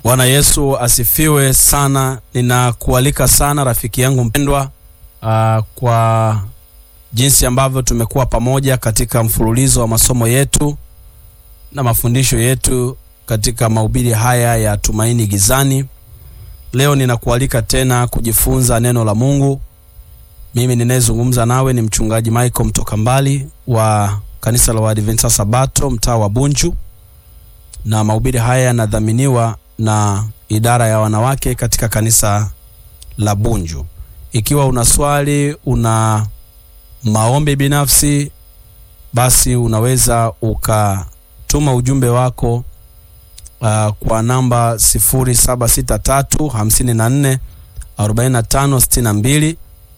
Bwana Yesu asifiwe sana. Ninakualika sana rafiki yangu mpendwa, uh, kwa jinsi ambavyo tumekuwa pamoja katika mfululizo wa masomo yetu na mafundisho yetu katika mahubiri haya ya Tumaini Gizani. Leo ninakualika tena kujifunza neno la Mungu. Mimi ninayezungumza nawe ni mchungaji Michael mtoka mbali wa kanisa la Waadventista Sabato mtaa wa Bunju, na mahubiri haya yanadhaminiwa na idara ya wanawake katika kanisa la Bunju. Ikiwa una swali, una maombi binafsi, basi unaweza ukatuma ujumbe wako uh, kwa namba 0763 54 45 62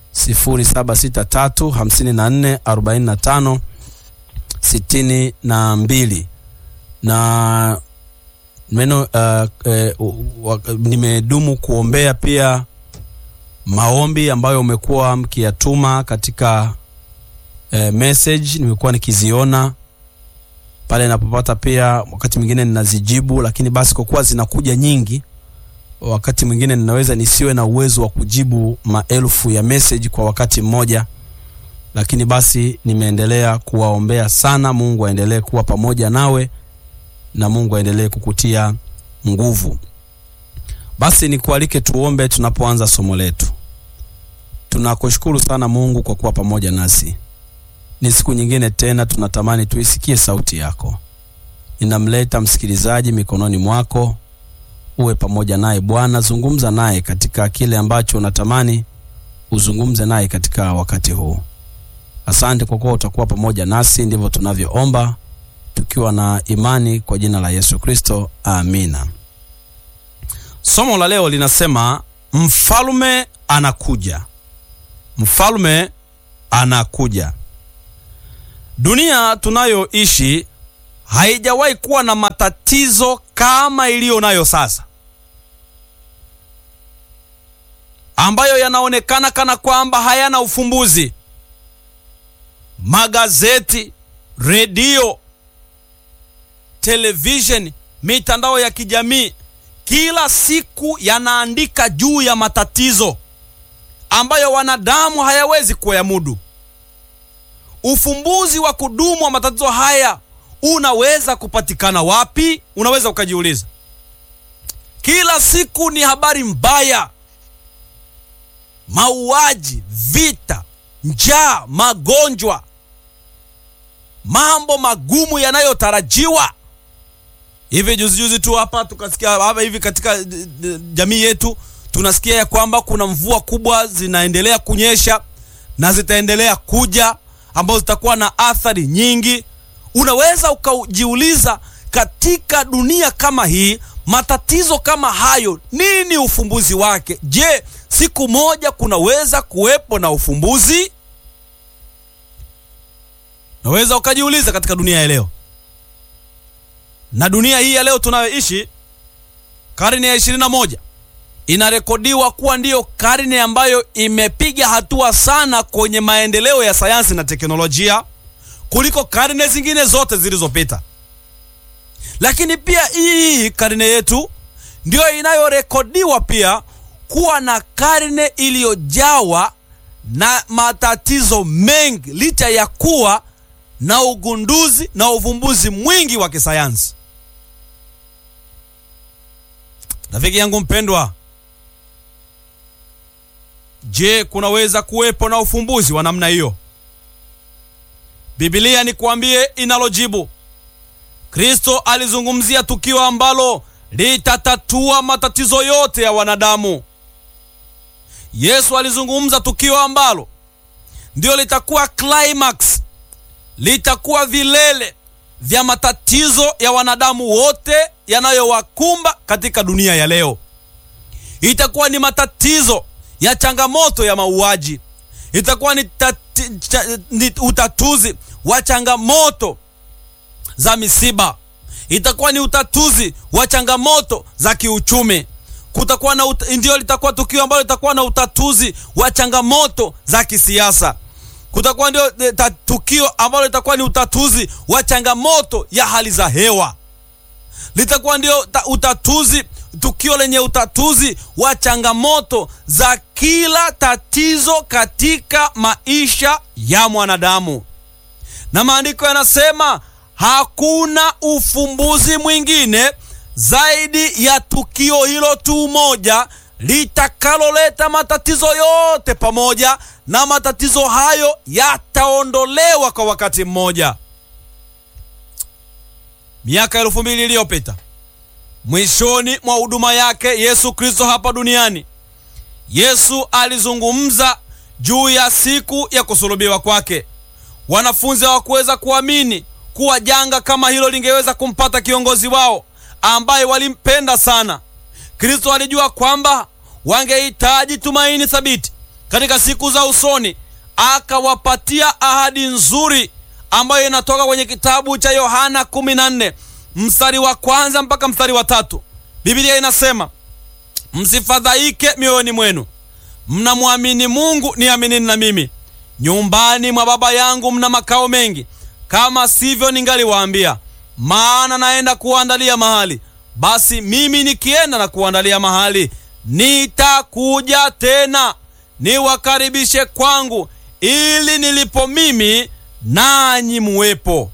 0763 54 45 62 na neno uh, uh, nimedumu kuombea pia maombi ambayo umekuwa mkiyatuma katika uh, message nimekuwa nikiziona pale napopata, pia wakati mwingine ninazijibu, lakini basi kwa kuwa zinakuja nyingi, wakati mwingine ninaweza nisiwe na uwezo wa kujibu maelfu ya message kwa wakati mmoja, lakini basi nimeendelea kuwaombea sana. Mungu aendelee kuwa pamoja nawe na Mungu aendelee kukutia nguvu. Basi nikualike tuombe tunapoanza somo letu. Tunakushukuru sana Mungu kwa kuwa pamoja nasi. Ni siku nyingine tena tunatamani tuisikie sauti yako. Ninamleta msikilizaji mikononi mwako, uwe pamoja naye Bwana, zungumza naye katika kile ambacho unatamani uzungumze naye katika wakati huu. Asante kwa kuwa utakuwa pamoja nasi, ndivyo tunavyoomba tukiwa na imani kwa jina la Yesu Kristo, amina. Somo la leo linasema mfalme anakuja. Mfalme anakuja. Dunia tunayoishi haijawahi kuwa na matatizo kama iliyo nayo sasa, ambayo yanaonekana kana kwamba hayana ufumbuzi. Magazeti, redio, televisheni, mitandao ya kijamii kila siku yanaandika juu ya matatizo ambayo wanadamu hayawezi kuyamudu. Ufumbuzi wa kudumu wa matatizo haya unaweza kupatikana wapi? Unaweza ukajiuliza. Kila siku ni habari mbaya, mauaji, vita, njaa, magonjwa, mambo magumu yanayotarajiwa. Hivi juzi juzi tu hapa tukasikia hapa hivi katika jamii yetu tunasikia ya kwamba kuna mvua kubwa zinaendelea kunyesha na zitaendelea kuja ambazo zitakuwa na athari nyingi. Unaweza ukajiuliza, katika dunia kama hii, matatizo kama hayo, nini ufumbuzi wake? Je, siku moja kunaweza kuwepo na ufumbuzi? Naweza ukajiuliza katika dunia ya leo, na dunia hii ya leo tunayoishi, karne ya ishirini na moja inarekodiwa kuwa ndiyo karne ambayo imepiga hatua sana kwenye maendeleo ya sayansi na teknolojia kuliko karne zingine zote zilizopita. Lakini pia hii karne yetu ndiyo inayorekodiwa pia kuwa na karne iliyojawa na matatizo mengi, licha ya kuwa na ugunduzi na uvumbuzi mwingi wa kisayansi. Rafiki yangu mpendwa, Je, kunaweza kuwepo na ufumbuzi wa namna hiyo? Biblia ni kuambie inalojibu. Kristo alizungumzia tukio ambalo litatatua matatizo yote ya wanadamu. Yesu alizungumza tukio ambalo ndio litakuwa climax, litakuwa vilele vya matatizo ya wanadamu wote yanayowakumba katika dunia ya leo. Itakuwa ni matatizo ya changamoto ya mauaji, itakuwa ni, tati, cha, ni utatuzi wa changamoto za misiba, itakuwa ni utatuzi wa changamoto za kiuchumi. Kutakuwa na ndio litakuwa tukio ambalo litakuwa na utatuzi wa changamoto za kisiasa. Kutakuwa ndio tukio ambalo litakuwa ni utatuzi wa changamoto ya hali za hewa. litakuwa ndio ta- utatuzi tukio lenye utatuzi wa changamoto za kila tatizo katika maisha ya mwanadamu, na maandiko yanasema hakuna ufumbuzi mwingine zaidi ya tukio hilo tu moja litakaloleta matatizo yote pamoja, na matatizo hayo yataondolewa kwa wakati mmoja. Miaka elfu mbili iliyopita mwishoni mwa huduma yake Yesu Kristo hapa duniani, Yesu alizungumza juu ya siku ya kusulubiwa kwake. Wanafunzi hawakuweza kuamini kuwa janga kama hilo lingeweza kumpata kiongozi wao ambaye walimpenda sana. Kristo alijua kwamba wangehitaji tumaini thabiti katika siku za usoni, akawapatia ahadi nzuri ambayo inatoka kwenye kitabu cha Yohana 14 mstari wa kwanza mpaka mstari wa tatu. Biblia inasema msifadhaike mioyoni mwenu, mnamwamini Mungu, niaminini na mimi. Nyumbani mwa Baba yangu mna makao mengi, kama sivyo ningaliwaambia, maana naenda kuandalia mahali. Basi mimi nikienda na kuandalia mahali, nitakuja tena niwakaribishe kwangu, ili nilipo mimi nanyi muwepo.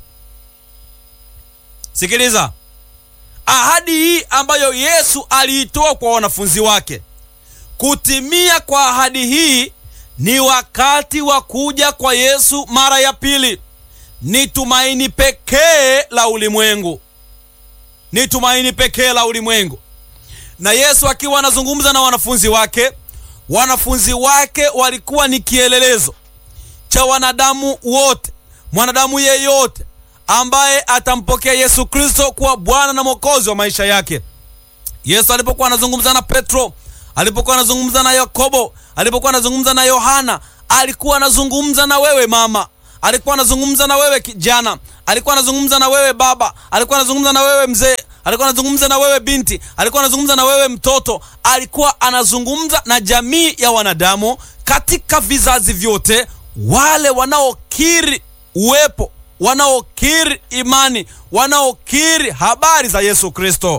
Sikiliza ahadi hii ambayo Yesu aliitoa kwa wanafunzi wake. Kutimia kwa ahadi hii ni wakati wa kuja kwa Yesu mara ya pili. Ni tumaini pekee la ulimwengu, ni tumaini pekee la ulimwengu. Na Yesu akiwa anazungumza na wanafunzi wake, wanafunzi wake walikuwa ni kielelezo cha wanadamu wote, mwanadamu yeyote ambaye atampokea Yesu Kristo kuwa Bwana na Mwokozi wa maisha yake. Yesu alipokuwa anazungumza na Petro, alipokuwa anazungumza na Yakobo, alipokuwa anazungumza na Yohana, alikuwa anazungumza na wewe mama, alikuwa anazungumza na wewe kijana, alikuwa anazungumza na wewe baba, alikuwa anazungumza na wewe mzee, alikuwa anazungumza na wewe binti, alikuwa anazungumza na wewe mtoto, alikuwa anazungumza na jamii ya wanadamu katika vizazi vyote, wale wanaokiri uwepo wanaokiri imani, wanaokiri habari za Yesu Kristo.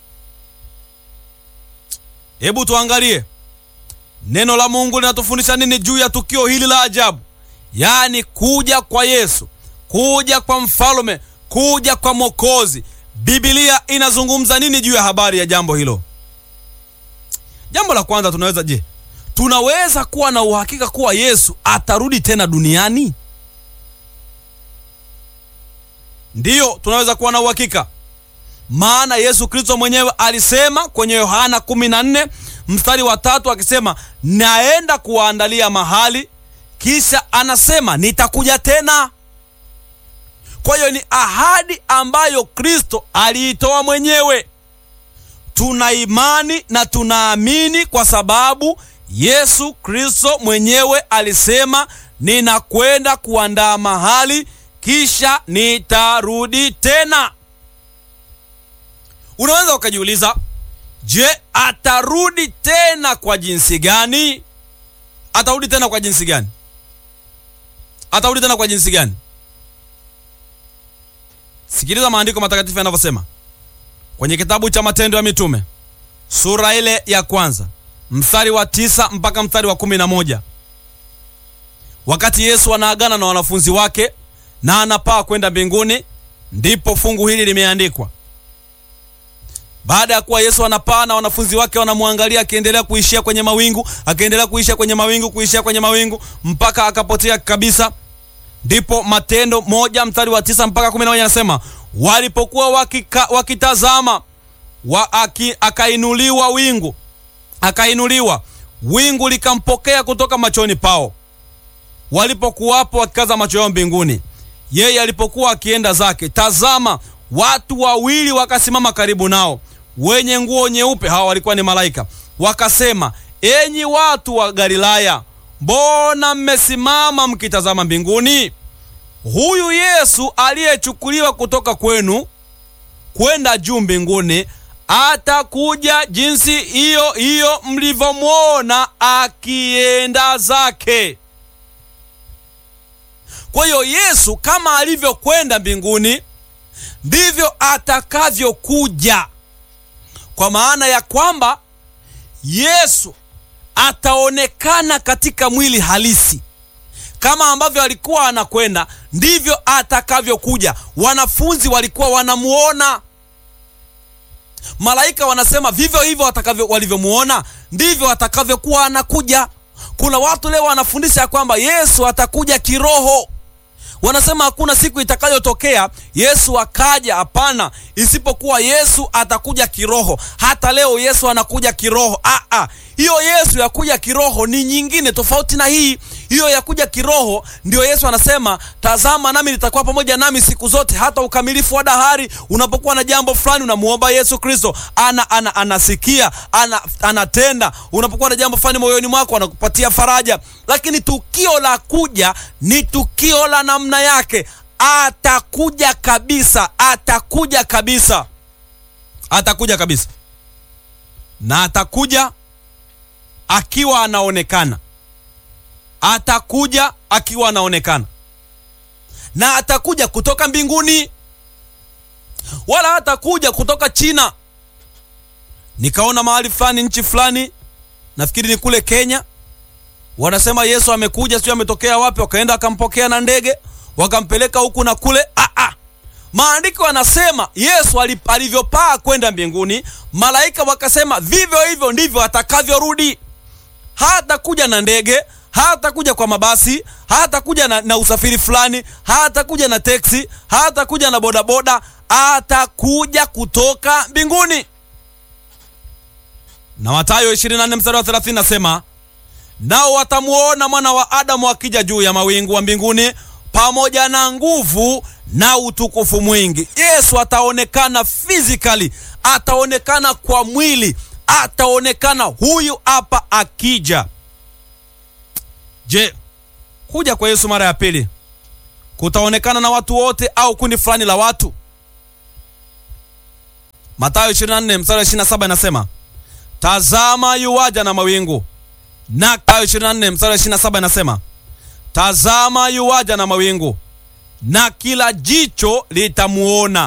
Hebu tuangalie neno la Mungu linatufundisha nini juu ya tukio hili la ajabu, yaani kuja kwa Yesu, kuja kwa mfalme, kuja kwa Mwokozi. Biblia inazungumza nini juu ya habari ya jambo hilo? Jambo la kwanza, tunaweza je, tunaweza kuwa na uhakika kuwa Yesu atarudi tena duniani? Ndiyo, tunaweza kuwa na uhakika, maana Yesu Kristo mwenyewe alisema kwenye Yohana 14 mstari wa tatu akisema, naenda kuwaandalia mahali, kisha anasema nitakuja tena. Kwa hiyo ni ahadi ambayo Kristo aliitoa mwenyewe. Tuna imani na tunaamini kwa sababu Yesu Kristo mwenyewe alisema, ninakwenda kuandaa mahali kisha nitarudi tena. Unaweza ukajiuliza, je, atarudi tena kwa jinsi gani? Atarudi tena kwa jinsi gani? Atarudi tena kwa jinsi gani? Sikiliza maandiko matakatifu yanavyosema kwenye kitabu cha Matendo ya Mitume sura ile ya kwanza mstari wa tisa mpaka mstari wa kumi na moja wakati Yesu anaagana na wanafunzi wake na anapaa kwenda mbinguni, ndipo fungu hili limeandikwa. Baada ya kuwa Yesu anapaa na wanafunzi wake wanamwangalia akiendelea kuishia kwenye mawingu, akiendelea kuishia kwenye mawingu, kuishia kwenye mawingu mpaka akapotea kabisa, ndipo Matendo moja mstari wa tisa mpaka kumi na moja anasema walipokuwa wakika, wakitazama wa, aki, akainuliwa wingu akainuliwa wingu likampokea kutoka machoni pao walipokuwapo wakikaza macho yao mbinguni yeye alipokuwa akienda zake, tazama, watu wawili wakasimama karibu nao, wenye nguo nyeupe. Hawa walikuwa ni malaika. Wakasema, enyi watu wa Galilaya, mbona mmesimama mkitazama mbinguni? Huyu Yesu aliyechukuliwa kutoka kwenu kwenda juu mbinguni atakuja jinsi hiyo hiyo mlivyomwona akienda zake. Kwa hiyo Yesu kama alivyokwenda mbinguni ndivyo atakavyokuja. kwa maana ya kwamba Yesu ataonekana katika mwili halisi kama ambavyo alikuwa anakwenda ndivyo atakavyokuja. Wanafunzi walikuwa wanamuona, malaika wanasema vivyo hivyo watakavyo walivyomuona ndivyo atakavyokuwa anakuja. Kuna watu leo wanafundisha ya kwamba Yesu atakuja kiroho. Wanasema hakuna siku itakayotokea Yesu akaja. Hapana, isipokuwa Yesu atakuja kiroho. Hata leo Yesu anakuja kiroho. Ah, ah. Hiyo Yesu ya kuja kiroho ni nyingine tofauti na hii. Hiyo ya kuja kiroho ndio Yesu anasema, tazama nami nitakuwa pamoja nami siku zote hata ukamilifu wa dahari. Unapokuwa na jambo fulani unamuomba Yesu Kristo, ana, ana, anasikia ana, anatenda. Unapokuwa na jambo fulani moyoni mwako anakupatia faraja, lakini tukio la kuja ni tukio la namna yake. Atakuja kabisa, atakuja kabisa, atakuja kabisa, na atakuja akiwa anaonekana atakuja akiwa anaonekana na atakuja kutoka mbinguni, wala hatakuja kutoka China. Nikaona mahali fulani, nchi fulani, nafikiri ni kule Kenya, wanasema Yesu amekuja, sio ametokea wapi, wakaenda wakampokea na ndege wakampeleka huku na kule. Ah, ah. Maandiko yanasema Yesu alivyopaa kwenda mbinguni, malaika wakasema vivyo hivyo ndivyo atakavyorudi. Hatakuja na ndege hatakuja kwa mabasi, hatakuja na, na usafiri fulani, hatakuja na teksi, hatakuja na bodaboda, atakuja kutoka mbinguni. Na Mathayo 24 mstari wa 30 nasema, nao watamuona mwana wa Adamu akija juu ya mawingu wa mbinguni pamoja na nguvu na utukufu mwingi. Yesu ataonekana physically, ataonekana kwa mwili, ataonekana huyu hapa akija. Je, kuja kwa Yesu mara ya pili kutaonekana na watu wote au kundi fulani la watu? Mathayo 24 mstari wa 27 inasema, tazama yuwaja na mawingu. Na Mathayo 24 mstari wa 27 inasema, tazama yuwaja na mawingu, na kila jicho litamuona